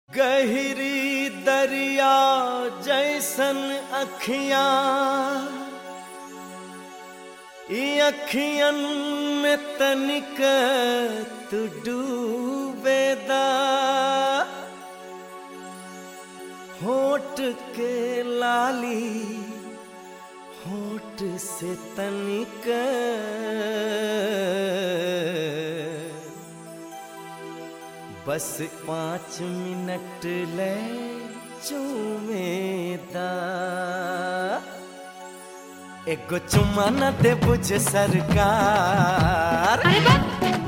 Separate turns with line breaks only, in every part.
गहरी दरिया जैसन अखियां ई अखियन में तनिक तू डूबेदा होठ के लाली होठ से तनिक बस पाँच मिनट ले चूमेदा एगो चुम्मा न दे बुझ सरकार
अरे बा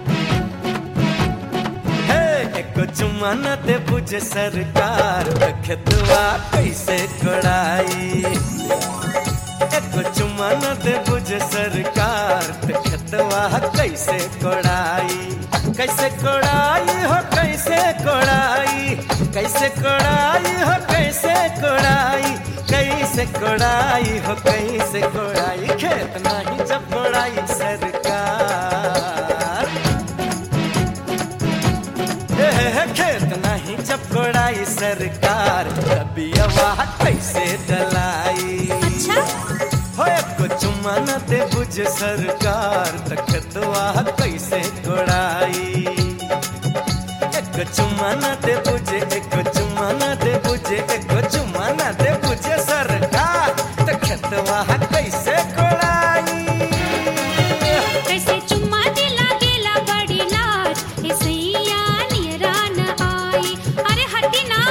हे एगो चुम्मा न दे बुझ सरकार खेतवा कैसे कोड़ाई एगो चुम्मा न दे बुझ सरकार खेतवा कैसे कोड़ाई कैसे कोड़ाई हो कैसे कोड़ाई कैसे कोड़ाई हो कैसे कोड़ाई कैसे कोड़ाई हो कैसे कोड़ाई खेत नहीं जब कोड़ाई सरकार हे, हे, हे, खेत नहीं जब कोड़ाई सरकार तभी आवाज कैसे डलाई
अच्छा
हो एको चुम्मा न दे बुझ सरकार तखतवा कैसे कोड़ाई एको चुम्मा न दे बुझे एको चुम्मा न दे बुझे एको चुम्मा न दे बुझे सरकार तखतवा कैसे कोड़ाई
कैसे चुम्मा दिला गेला बड़ी लाज ए सैया नियरा न आई अरे हटी ना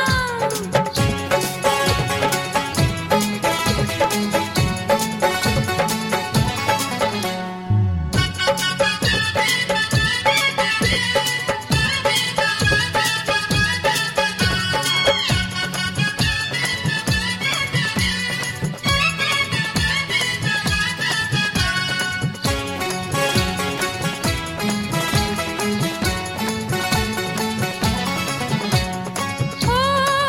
ओ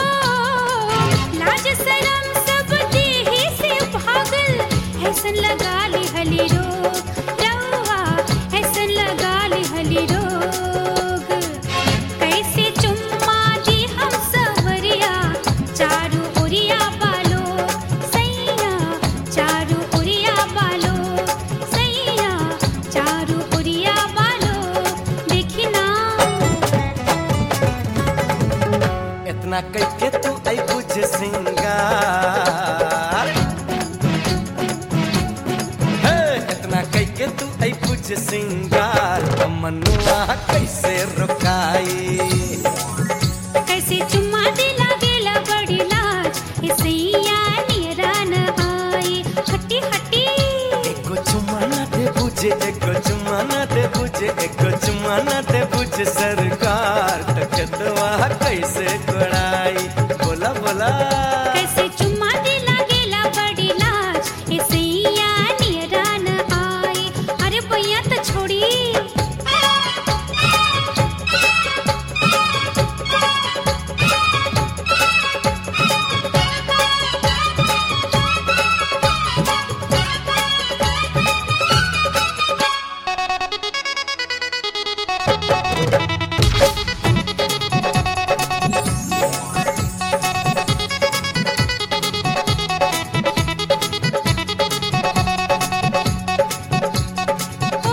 लाज शरम सब देहि से भागल ऐसन लगा ली हली रोग रवा ऐसन लगा ली हली रोग कैसे चुम्मा दी हम सवरिया चारू ओरिया बालो सैया चारू ओरिया बालो सैया चारू ओरिया बालो देखी ना
इतना कैके तू आई बुझ सिंगार हे इतना कैके तू आई बुझ सिंगार मनुआ कैसे रुकाई
कैसे चुम्मा दिला गेला बड़ी लाज ए सैया नियरा न आई हटी हटी
एको चुम्मा न दे बुझे एको चुम्मा न दे बुझे एको चुम्मा न दे बुझ सरकार तकतवा कैसे कोड़ाई बोला बोला
कैसे चुम्मा दिला गेला बड़ी लाज ए सैया नियरा न आई अरे भैया तो छोड़ी ओ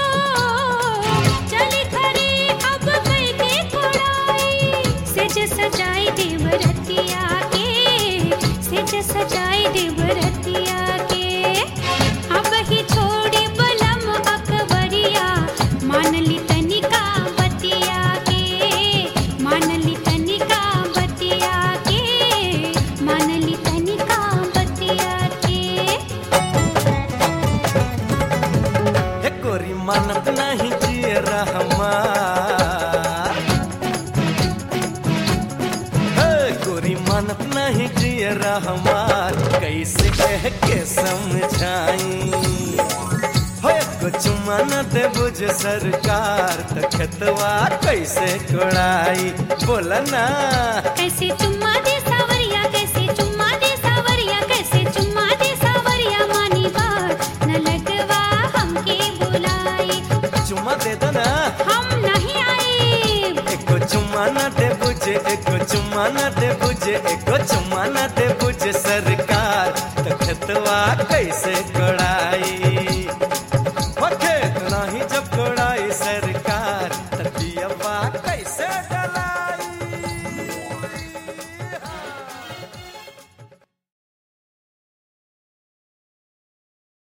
चली खरी अब कई के कोड़ाई सेज सजाई देवरतिया के सेज सजाई देवरतिया के अब ही छोड़ी बलम अकबरिया मान ली तनिका बतिया के मान ली तनिका बतिया के मान ली तनिका बतिया के
हे गोरी मानत नहीं जिए रहमान हे गोरी मानत नहीं जिए रहमान कैसे कह के समझाई हो एको चुम्मा न दे बुझ सरकार तखतवा कैसे कोड़ाई बोला ना
कैसे चुम्मा दे सावरिया कैसे चुम्मा दे सावरिया कैसे चुम्मा दे सावरिया मानी बात न लगवा हमके बुलाई
चुम्मा दे दो ना
हम नहीं आए
एको चुम्मा न दे बुझ बुझे एको चुम्मा न दे बुझे एको चुम्मा न दे बुझे सरकार त खेतवा कैसे